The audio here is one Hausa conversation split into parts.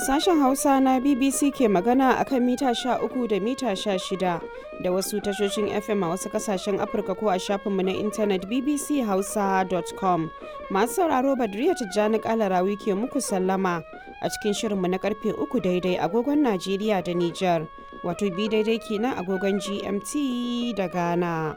Sashen Hausa na BBC ke magana a kan mita 13 da mita 16 da wasu tashoshin FM a wasu kasashen Afirka ko a shafinmu na intanet bbchausa.com. Masu sauraro Badriya Tijjani Kalarawi ke muku sallama a cikin shirinmu na karfe 3 daidai agogon Najeriya da Nijar, wato bi daidai kenan agogon GMT da Ghana.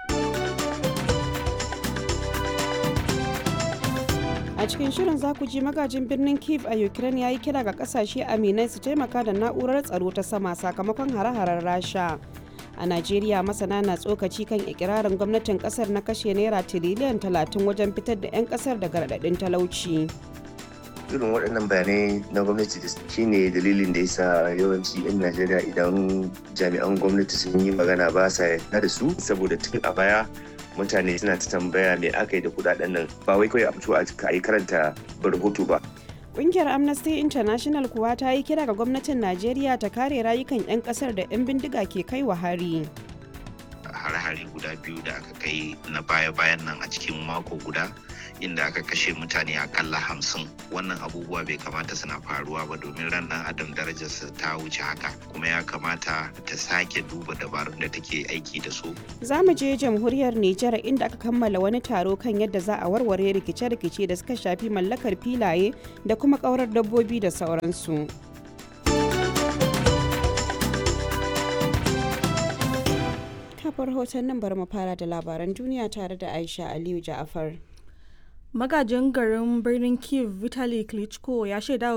a cikin shirin za ku ji magajin birnin kiev a ukraine ya yi kira ga kasashe aminai su taimaka da na'urar tsaro ta sama sakamakon hare-haren rasha a najeriya masana na tsokaci kan ikirarin gwamnatin kasar na kashe naira tiriliyan 30 wajen fitar da 'yan kasar daga raɗaɗin talauci irin waɗannan bayanai na gwamnati da shine dalilin da yasa yawanci 'yan najeriya idan jami'an gwamnati sun yi magana ba sa yarda da su saboda tun a baya mutane suna ta tambaya me aka yi da kudaden nan ba wai kawai a fito a yi karanta rahoto ba Ƙungiyar Amnesty International kuwa ta yi kira ga gwamnatin Najeriya ta kare rayukan 'yan ƙasar da 'yan bindiga ke kai wa hari. hare-hare guda biyu da aka kai na baya-bayan nan a cikin mako guda inda aka kashe mutane akalla hamsin wannan abubuwa bai kamata suna faruwa ba domin ran dan adam darajarsa ta wuce haka kuma ya kamata ta sake duba dabarun da take aiki da su Za mu je jamhuriyar Nijar inda aka kammala wani taro kan yadda za a warware rikice-rikice da suka shafi mallakar filaye da kuma ƙaurar dabbobi da sauransu. kafar hoton nan bari mu fara da labaran duniya tare da Aisha Aliyu Ja'afar. magajin garin birnin kiev vitali klitschko ya shaida